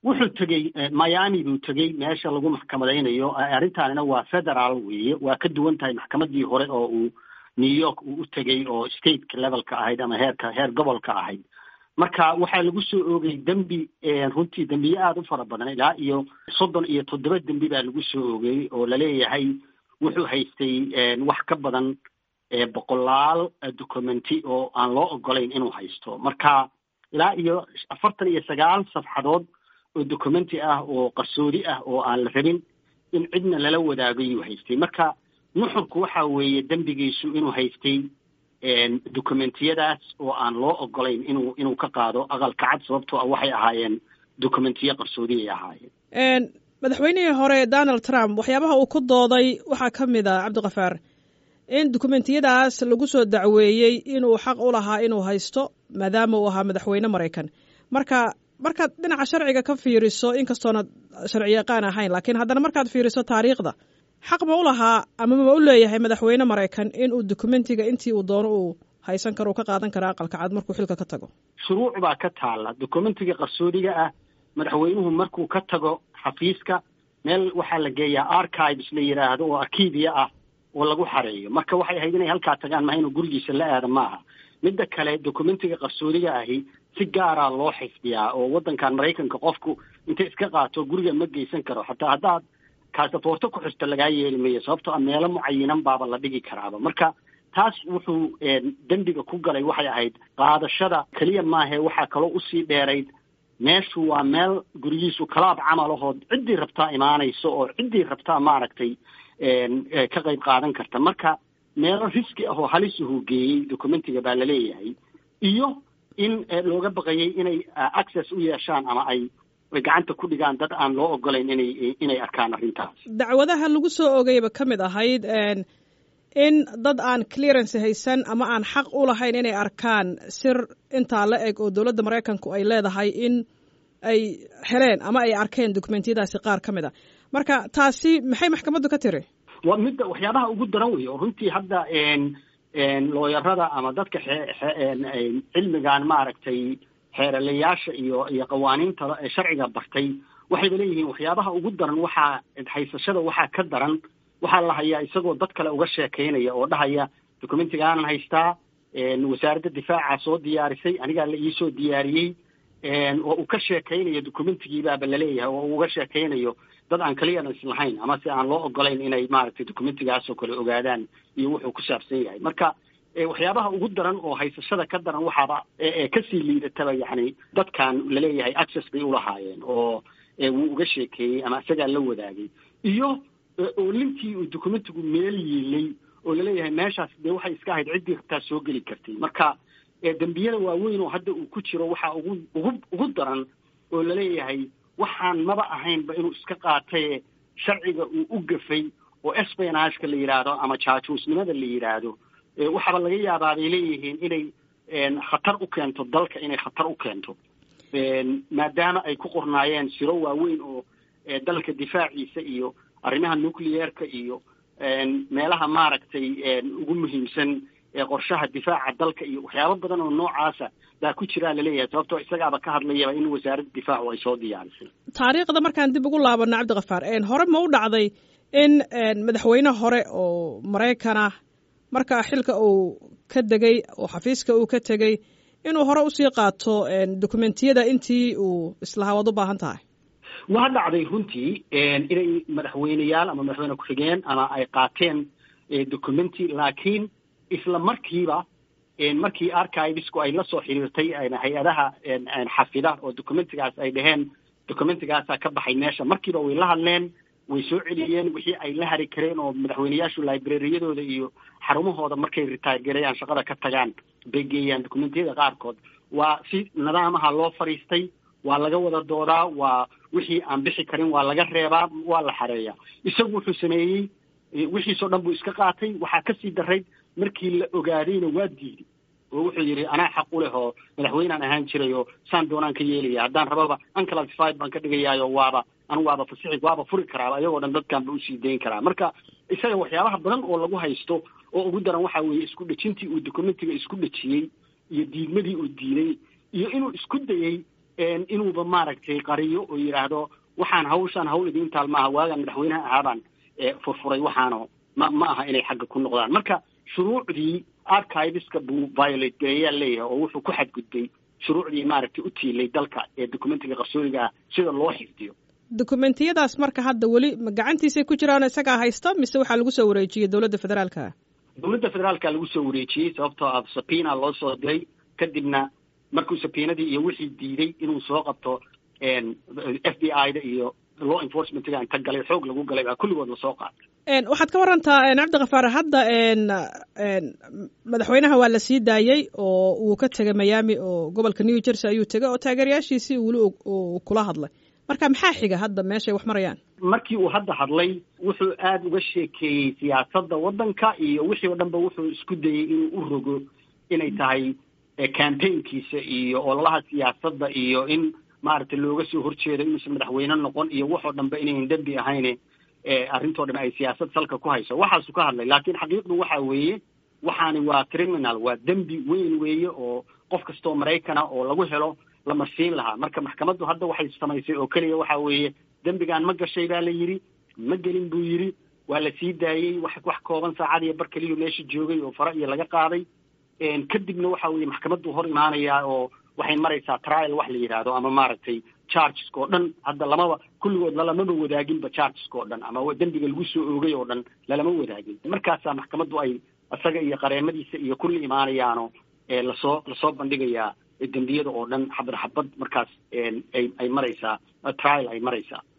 wuxuu tegey miami buu tegey meesha lagu maxkamadaynayo arrintaanina waa federaal weeye waa ka duwan tahay maxkamadii hore oo uu new york uu u tegey oo stateka levelka ahayd ama heerka heer gobolka ahayd marka waxaa lagu soo oogay dembi runtii dembiye aada u fara badan ilaa iyo soddon iyo toddoba dembi baa lagu soo oogay oo laleeyahay wuxuu haystay wax ka badan boqolaal documenti oo aan loo ogolayn inuu haysto marka ilaa iyo afartan iyo sagaal safxadood oo documenti ah oo qarsoodi ah oo aan la rabin in cidna lala wadaagayuu haystay marka nuxurku waxa weeye dembigiisu inuu haystay documentiyadaas oo aan loo ogolayn inuu inuu ka qaado aqalka cad sababtoo ah waxay ahaayeen documentiyo qarsoodi ay ahaayeen madaxweynihii hore donald trump waxyaabaha uu ku dooday waxaa ka mid a cabdikafaar in dokumentiyadaas lagu soo dacweeyey inuu xaq u lahaa inuu haysto maadaama uu ahaa madaxweyne maraykan marka markaad dhinaca sharciga ka fiiriso inkastoona sharci yaqaan ahayn laakiin haddana markaad fiiriso taariikhda xaq ma u lahaa ama ma u leeyahay madaxweyne maraykan inuu dokumentiga intii uu doono uu haysan karo uu ka qaadan karo aqalka cad markuu xilka ka tago shuruuc baa ka taalla documentiga qarsoodiga ah madaxweynuhu markuu ka tago xafiiska meel waxaa la geeyaa archives la yidhaahdo oo arkiibiya ah oo lagu xareeyo marka waxay ahayd inay halkaa tagaan maha inuu gurigiisa la aada maaha midda kale documentiga qarsoodiga ahi si gaaraa loo xifdiyaa oo waddankan maraykanka qofku intay iska qaato guriga ma geysan karo xataa haddaad kaasaboorto ku xirto lagaa yeeli mayo sababtoo a meelo mucayinan baaba la dhigi karaaba marka taas wuxuu dembiga ku galay waxay ahayd qaadashada keliya maahe waxaa kaloo usii dheerayd meeshu waa meel gurigiisu kalaab camalahood ciddii rabtaa imaanayso oo ciddii rabtaa maaragtay ka qayb qaadan karta marka meelo riski ah oo halisuhu geeyey documentiga baa laleeyahay iyo in looga baqayay inay access u yeeshaan ama ay gacanta ku dhigaan dad aan loo ogolayn inay inay arkaan arrintaas dacwadaha lagu soo ogayba ka mid ahayd in dad aan clearance haysan ama aan xaq u lahayn inay arkaan sir intaa la eg oo dowladda maraykanku ay leedahay in ay heleen ama ay arkeen dokumentiyadaasi qaar ka mid a marka taasi maxay maxkamaddu ka tiri waa midda waxyaabaha ugu daran wey oo runtii hadda looyarada ama dadka cilmigan maaragtay xeeralayaasha iyo iyo qawaaniinta sharciga bartay waxayba leeyihiin waxyaabaha ugu daran waxaa haysashada waxaa ka daran waxaa la hayaa isagoo dad kale uga sheekaynaya oo dhahaya documentigaanan haystaa wasaaradda difaaca soo diyaarisay anigaa la iisoo diyaariyey oo uu ka sheekaynayo documentigiibaaba laleeyahay oo uu uga sheekaynayo dad aan clearance lahayn ama si aan loo ogolayn inay maaragtay documentigaasoo kale ogaadaan iyo wuxuu ku saabsan yahay marka waxyaabaha ugu daran oo haysashada ka daran waxaaba kasii liidataba yacni dadkan laleeyahay access bay ulahaayeen oo wuu uga sheekeeyey ama isagaa la wadaagay iyo oo lintii uu documentigu meel yiilay oo laleeyahay meeshaas dee waxay iska ahayd ciddii rabtaa soo geli kartay marka dembiyada waaweyn oo hadda uu ku jiro waxaa ugu ugu ugu daran oo laleeyahay waxaan maba ahaynba inuu iska qaataye sharciga uu u gafay oo espionageka la yidhaahdo ama jaajuusnimada la yidhaahdo waxaaba laga yaabaa bay leeyihiin inay khatar u keento dalka inay khatar u keento maadaama ay ku qornaayeen siro waaweyn oo dalka difaaciisa iyo arrimaha nucleerka iyo meelaha maaragtay ugu muhiimsan qorshaha difaaca dalka iyo waxyaabo badan oo noocaasa baa ku jiraa laleeyahay sababtoo isagaaba ka hadlayaba in wasaaradda difaacu ay soo diyaarisay taariikhda markaan dib ugu laabano cabdikafaar hore ma u dhacday in madaxweyne hore oo maraykanah markaa xilka uu ka degay oo xafiiska uu ka tegey inuu hore usii qaato dokumentiyada intii uu islahaa waad u baahan tahay waa dhacday runtii inay madaxweyneyaal ama madaxweyne ku-xigeen ama ay qaateen documenti laakiin isla markiiba markii archivesku ay la soo xiriirtay hay-adaha xafida oo documentigaas ay dhaheen documentigaasaa ka baxay meesha markiiba way la hadleen way soo celiyeen wixii ay la hari kareen oo madaxweyneyaashu librariyadooda iyo xarumahooda markay retire gareeyaan shaqada ka tagaan bay geeyaan documentiyada qaarkood waa si nidaamaha loo fariistay waa laga wada doodaa waa wixii aan bixi karin waa laga reebaa waa la xareeyaa isagu wuxuu sameeyey wixiisoo dhan buu iska qaatay waxaa kasii darayd markii la ogaadayna waa diiday oo wuxuu yidhi anaa xaq u leh oo madaxweynaan ahaan jiray oo saan doonaan ka yeelaya haddaan rababa unclassified baan ka dhigayaayo waaba anu waaba fasixi waaba furi karaaba iyagoo dhan dadkan ba usii dayn karaa marka isaga waxyaabaha badan oo lagu haysto oo ugu daran waxaa weeye isku dhejintii uu documentiga isku dhejiyey iyo diidmadii uu diiday iyo inuu isku dayey inuuba maaragtay qariyo oo yidhaahdo waxaan hawshaan hawl idiin taal maaha waagaan madaxweynaha ahaabaan furfuray waxaano ma ma aha inay xagga ku noqdaan marka shuruucdii archiveska buu violate gareeyaa leeyahay oo wuxuu ku xadgudbay shuruucdii maaragtay u tiilay dalka ee documentiga qarsoodiga ah sida loo xifdiyo dokumentiyadaas marka hadda weli ma gacantiisay ku jiraan isagaa haysta mise waxaa lagu soo wareejiyey dowladda federaalka dowladda federaalka lagu soo wareejiyey sababtoo ah sabiina loo soo diray kadibna markuu sabiinadii iyo wixii diiday inuu soo qabto f b i da iyo law enforcementga inta galay xoog lagu galay baa kulligood lasoo qaatay waxaad ka warantaa cabdikafaar hadda madaxweynaha waa la sii daayey oo uu ka tegay miami oo gobolka new jersey ayuu tegay oo taageerayaashiisii weli uu kula hadlay marka maxaa xiga hadda meeshay wax marayaan markii uu hadda hadlay wuxuu aada uga sheekeeyey siyaasadda waddanka iyo wixii oo dhanba wuxuu isku dayey inuu u rogo inay tahay campaignkiisa iyo ololaha siyaasadda iyo in maaragtay looga soo horjeedo inuusan madaxweyne noqon iyo waxoo dhanba inayn dembi ahayne arrintoo dhan ay siyaasad salka ku hayso waxaasuu ka hadlay laakiin xaqiiqdu waxa weeye waxaani waa criminal waa dembi weyn weeye oo qof kastoo maraykana oo lagu helo la marsiin lahaa marka maxkamaddu hadda waxay samaysay oo keliya waxa weeye dembigaan ma gashay baa la yidhi ma gelin buu yidhi waa la sii daayey wax wax kooban saacad iyo bar keliyo meesha joogay oo fara iyo laga qaaday kadibna waxa weeye maxkamaddu hor imaanayaa oo waxay maraysaa trial wax la yidhaahdo ama maaragtay chargeska oo dhan hadda lamaba kulligood lalamaba wadaaginba chargeska oo dhan ama dembiga lagu soo oogay oo dhan lalama wadaagin markaasaa maxkamaddu ay isaga iyo qareemadiisa iyo kulli imaanayaano lasoo lasoo bandhigayaa dembiyada oo dhan xabad xabad markaas ay ay maraysaa trial ay maraysaa